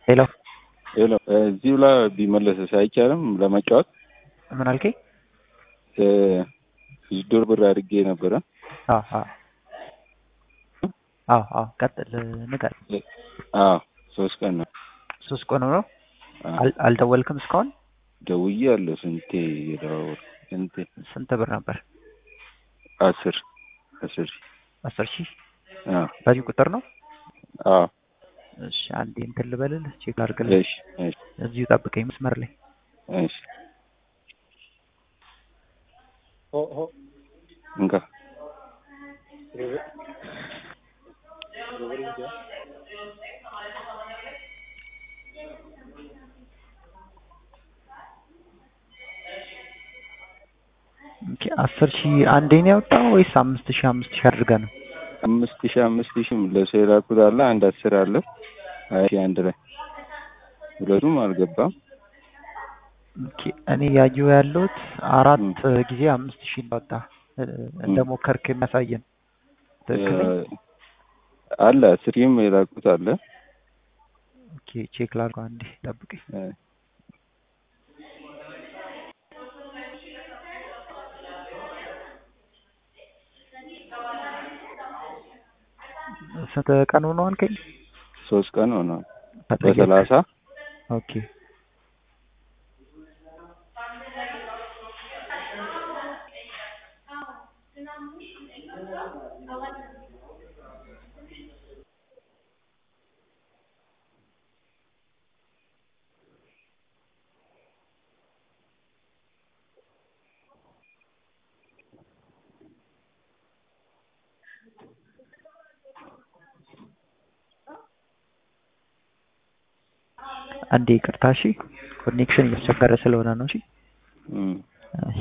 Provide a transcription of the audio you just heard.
ሄሎ ሄሎ እዚሁ ላይ ቢመለስስ አይቻልም ለመጫወት? ምን አልከኝ? ዶር ብር አድርጌ ነበረ። አዎ አዎ አዎ አዎ ቀጥል ንገር። አዎ ሶስት ቀን ነው። ሶስት ቀን ነው። አዎ። አል- አልደወልክም እስካሁን? ደውያለሁ ስንቴ የደዋወልኩ ስንቴ ስንት ብር ነበር? አስር አስር አስር ሺህ አዎ በዚህ ቁጥር ነው? አዎ እሺ አንዴ እንትን ልበልልህ ቼክ አድርግልህ። እሺ እሺ እዚሁ ጠብቀኝ መስመር ላይ እሺ እንካ ኦኬ አስር ሺህ አንዴ ነው ያወጣው ወይስ አምስት ሺህ አምስት ሺህ አድርገህ ነው? አምስት ሺህ አምስት ሺህም ለሰው የላኩት አለ አንድ አስር አለ ሀያ ሺህ አንድ ላይ ሁለቱም አልገባም። ኦኬ እኔ ያየሁ ያለሁት አራት ጊዜ አምስት ሺህ እንዳወጣ እንደ ሞከርክ የሚያሳየን ትክክል ነኝ? አለ አስር ሺህም የላኩት አለ ኦኬ ቼክ ላድርገው አንዴ ጠብቀኝ። እ ስንት ቀን ሆነው አልከኝ? ሶስት ቀን ሆኗል። ከጠየቅ- በሰላሳ ኦኬ አንዴ ይቅርታ እሺ። ኮኔክሽን እያስቸገረ ስለሆነ ነው እሺ። እም እሺ።